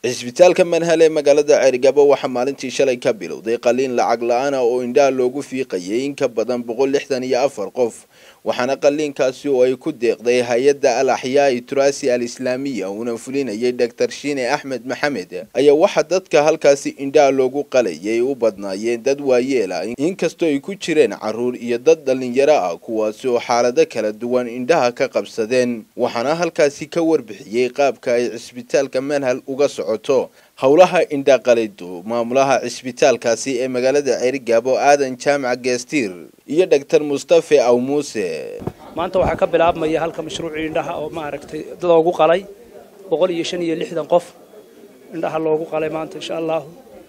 cisbitaalka manhal ee magaalada ceergabo waxaa maalintii shalay ka bilowday qaliin lacag la-aan ah oo indhaha loogu fiiqayay in ka badan boqol lixdan iyo afar qof waxaana qaliinkaasi oo ay ku deeqday hay-adda al axyaai turaasi al islaamiya uuna fulinayay doctor shiine axmed maxamed ayaa waxaa dadka halkaasi indhaha loogu qalayay u badnaayeen dad waayeel ah inkastoo ay ku jireen caruur iyo dad dhalinyaro ah kuwaasi oo xaalado kala duwan indhaha ka qabsadeen waxaana halkaasi ka warbixiyey qaabka ay cisbitaalka manhal uga socoto howlaha indhaqalidu maamulaha cisbitaalkaasi ee magaalada ceerigaabo aadan jaamac geestiir iyo dhaktar mustafe aw muuse maanta waxaa ka bilaabmaya halka mashruucii indhaha oo maaragtay loogu qalay boqol iyo shan iyo lixdan qof indhaha loogu qalay maanta insha allahu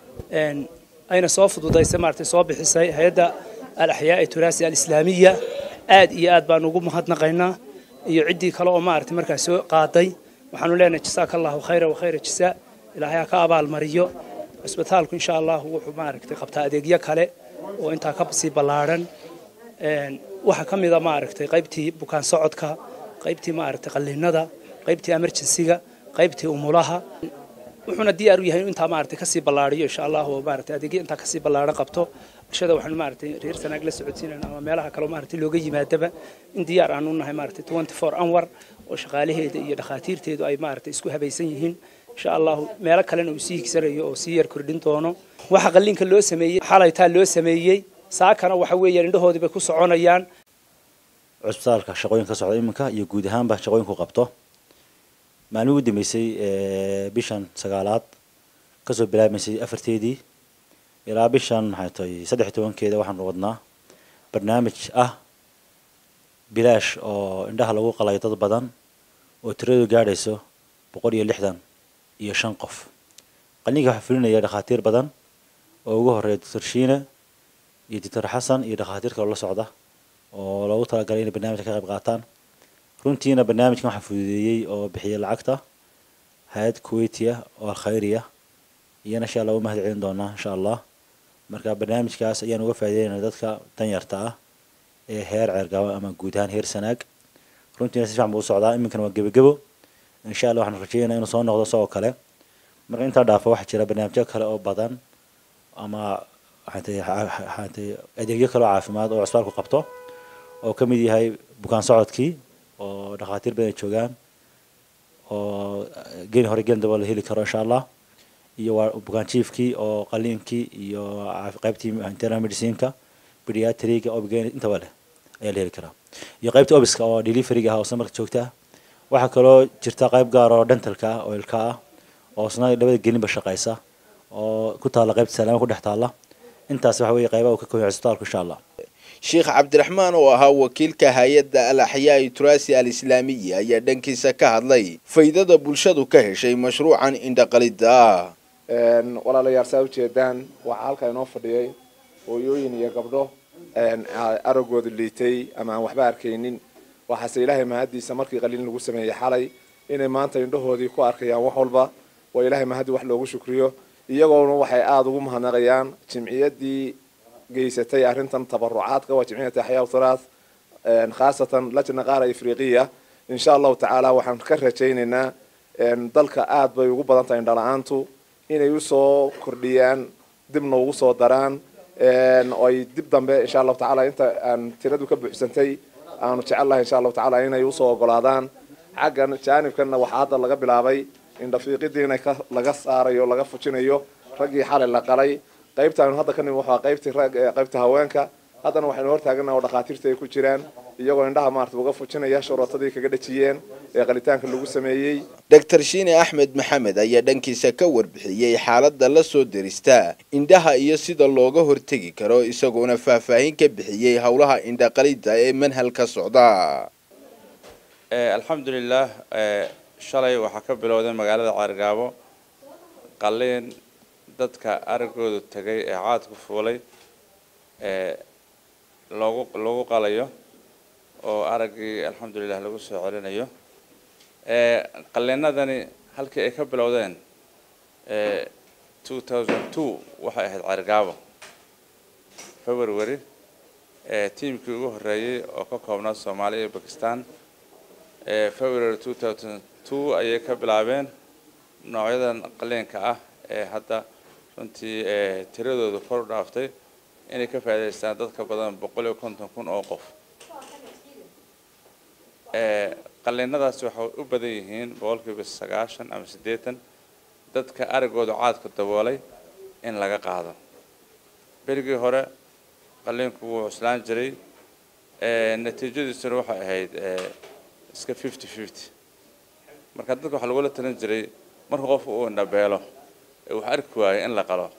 ayna soo fududaysay maaragtay soo bixisay hay-adda al axyaa ee turaasi alislaamiya aad iyo aad baan ugu mahadnaqaynaa iyo ciddii kale oo maaragtay markaas soo qaaday waxaanu leenahay jasaaka allahu khayra wa khayra jasaa ilaahay ha ka abaalmariyo cisbitaalku insha allahu wuxuu maaragtay qabtaa adeegyo kale oo intaa ka sii ballaadhan waxaa ka mid a maaragtay qaybtii bukaan socodka qaybtii maaragtay qalliinada qaybtii emergencyga qaybtii umulaha wuxuuna diyaar u yahay inuu intaa maaragtay kasii ballaadhiyo insha allahu oo maaragtay adeegyo intaa kasii ballaadhan qabto bulshada waxaanu maaragtay reer sanaag la socodsiinayna ama meelaha kale maaragtay looga yimaadaba in diyaar aanu nahay maaragtay twenty four hour oo shaqaalaheeda iyo dhakhaatiirteedu ay maaragtay isku habaysan yihiin insha allahu meelo kalena uu sii higsanayo oo sii yar kordhin doono waxa qalliinka loo sameeyey xalaytaa loo sameeyey saakana waxa weeyaan indhahoodii bay ku soconayaan cusbitaalka shaqooyin ka socda iminka iyo guud ahaanba shaqooyinku qabto maalmihi ugu dambeysay bishan sagaalaad kasoo bilaabmaysay afarteedii ilaa bishan maxay tahay saddex iyo tobankeeda waxaanu wadnaa barnaamij ah bilaash oo indhaha lagu qalay dad badan oo tiradu gaadhayso boqol iyo lixdan iyo shan qof qalliinka waxaa fulinaya dhakhaatiir badan oo ugu horeeya doctor shiine iyo doctor xasan iyo dhakhaatiir kaloo la socda oo loogu talagalay inay barnaamijka ka qayb qaataan runtiina barnaamijkan waxaa fududeeyey oo bixiyay lacagta hay-ad kuweytiya oo alkhayriya iyana insha allah u mahad celin doonaa insha allah marka barnaamijkaas ayaan uga faa'iideynaya dadka danyarta ah ee heer ceergabo ama guud ahaan heer sanaag runtiina si fiican buu u socdaa iminkana waa gebagebo insha allah waxaan rajeynaya inuu soo noqdo isagoo kale marka intaa dhaafa waxaa jira barnaamijyo kale oo badan ama waxaatay adeegyo kale oo caafimaad oo cusbaalku qabto oo ka mid yahay bukaan socodkii oo dhakhaatiir badan ay joogaan oo geni hore gelin daba la heli karo insha allah iyo waa bukaan jiefkii oo qaliinkii iyo qaybtii internal medicineka pediatriga obgen intaba leh ayaa la heli karaa iyo qaybtii obiska oo deliveryga ah oo isla marka joogta ah waxaa kaloo jirta qayb gaar oo dentalka ah oo ilka ah oo isna labada gelinba shaqaysa oo ku taalla qaybta salaama ku dhex taalla intaas waxa weeye qaybaha uu ka kooban cisbitaalku insha allah sheekh cabdiraxmaan oo ahaa wakiilka hay-adda al axyaai turaasi al islaamiya ayaa dhankiisa ka hadlay faydada bulshadu ka heshay mashruucan indhaqalida ah walaalayaal saa ujeedaan waxaa halkaa inoo fadhiyay hooyooyin iyo gabdho aragooda liitay ama aan waxba arkaynin waxaase ilaahay mahaddiisa markii qaliin lagu sameeyey xalay inay maanta indhahoodii ku arkayaan wax walba waa ilaahay mahaddi wax loogu shukriyo iyagoona waxay aada ugu mahadnaqayaan jimciyaddii geysatay arrintan tabarucaadka waa jimciyat axyaa thalath khaasatan lajna qaara afriqiya insha allahu tacaala waxaan ka rajaynaynaa dalka aada bay ugu badan tahay indhala-aantu inay usoo kordhiyaan dibna ugu soo daraan oo ay dib dambe insha allahu tacaala inta aan tiradu ka buuxsantay aanu jecel lahay insha allahu tacaala inay usoo ogolaadaan xaggan jaanibkanna waxaa hadda laga bilaabay indhafiiqidii inay laga saarayo laga fujinayo raggii xalay la qalay qaybtaanu hadda ka nimi waxaa qaybtii rag qaybta haweenka haddana waxaynu hortaagana oo dhakhaatiirta ay ku jiraan iyagoo indhaha maarata uga fujinaya shuruutadii kaga dhajiyeen ee qalitaanka lagu sameeyey doctor shiine axmed maxamed ayaa dhankiisa ka warbixiyey xaaladda la soo derista indhaha iyo sida looga hortegi karo isagoona faahfaahin ka bixiyey howlaha indhaqalida ee manhal ka socda alxamdulilah shalay waxaa ka bilowday magaalada ceergaabo qaliin dadka aragoodu tegay ee caadku fuulay ee loogu lagu qalayo oo araggii alxamdulilah lagu soo celinayo qaliinadani halkii ay ka bilowdeen two thousand two waxay ahayd ceergaabo february tiamkii ugu horreeyey oo ka koobnaa soomaaliya iyo bakistan february two thousand two ayay ka bilaabeen noocyadan qaliinka ah ee hadda runtii tiradooda kor u dhaaftay inay ka faa'iidaystaan dadka badan boqol iyo konton kun oo qof qaliinadaasi waxay u badan yihiin boqolkiiba sagaashan ama siddeetan dadka aragooda caadka daboolay in laga qaado berigii hore qaliinku wuu cuslaan jiray natiijadiisuna waxay ahayd iska fifty fifty marka dadka waxaa lagula talin jiray marka qofku uu indhabeelo ee wax arki waayo in la qalo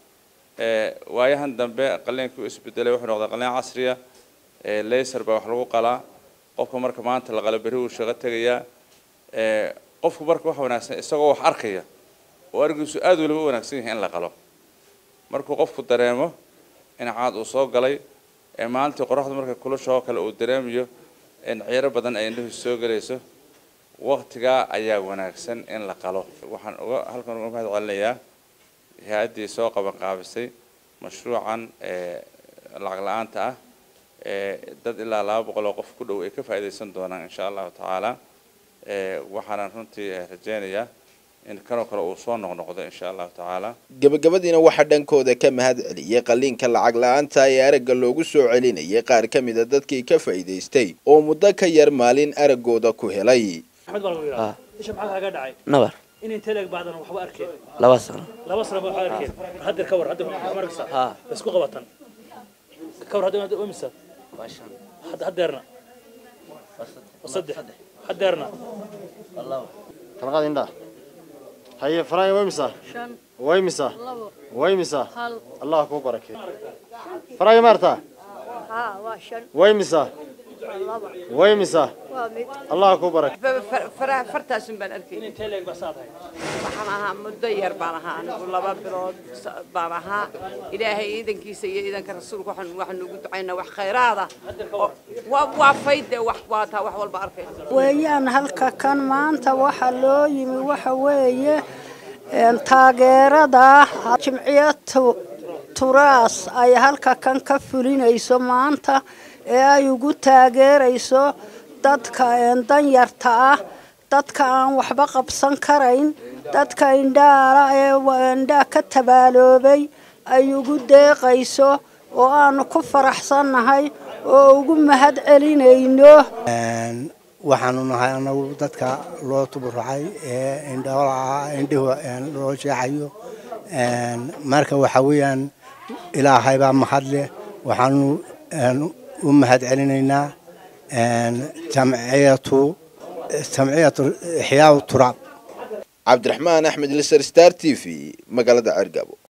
waayahan dambe qaliinkii u isbedelay wuxuu noqday qaliin casriya laser baa wax lagu qalaa qofka marka maanta la qalo berri wuu shaqo tegayaa qofku marka wax wanaagsan isagoo wax arkaya oo arigiisu aad weliba u wanaagsan yahay in la qalo markuu qofku dareemo in caad uu soo galay ee maalintii qoraxdu marka kulusha oo kale uu dareemayo in ciiro badan ay indhihiisu soo gelayso waqtigaa ayaa wanaagsan in la qalo waxaan uga halkan uga mahad celinayaa hay-addii soo qaban qaabisay mashruucan lacag la-aanta ah dad ilaa laba boqol oo qof ku dhow ay ka faa'iidaysan doonaan insha allahu tacaala waxaanan runtii rajaynayaa in kanoo kale uu soo noqnoqdo insha allahu tacaala gabagabadiina waxaa dhankooda ka mahad celiyey qaliinka lacag la-aanta ee aragga loogu soo celinayay qaar ka mid a dadkii ka faa'iidaystay oo muddo ka yar maalin araggooda ku helay axmed baa lagu yidhaha isha maxaa kaaga dhacay nabar in intee leeg bacdan waxba arkeen laba sano laba sano waxba arkeen haddeer ka war hadda waxma arkaysaa haa isku qabatan ka war hadda imisa haddeerna saddex haddeerna talqaad indhaa haye faraaya way misaa shan way misaa labo way misaa hal allah kuu barakeeyo faraaya maartaa haa waa shan way misaa laba way misaa waa mid allah kuu barakeeyo faraha fartaasun baan arkay in intee leeg baa saad hay waxaan ahaa muddo yar baan ahaa anigu laba bilood baan ahaa ilaahay ciidankiisa iyo ciidanka rasuulka waxaan waxaan ugu ducaynaa wax khayraada oo- waa waa fayde wax waa taa wax walba arkay weeyaan halka kan maanta waxa loo yimi waxa weeye een, taageerada jimciyad tu- turaas ay halka kan ka fulinayso maanta ee ay ugu taageerayso dadka een, danyarta ah dadka aan waxba qabsan karayn dadka indhaala ee wa- indhaa ka tabaaloobay ay ugu deeqayso oo aanu ku faraxsannahay oo ugu mahad celinayno waxaanu nahay anagu dadka loo tuburucay ee indhoolaa indhihu loo jeexayo marka waxa weeyaan ilaahay baa mahad leh waxaanu u mahad celinaynaa jamciyatu jamciyatu ixyaa turaab cabdiraxmaan axmed liser star t v magaalada ceergaabo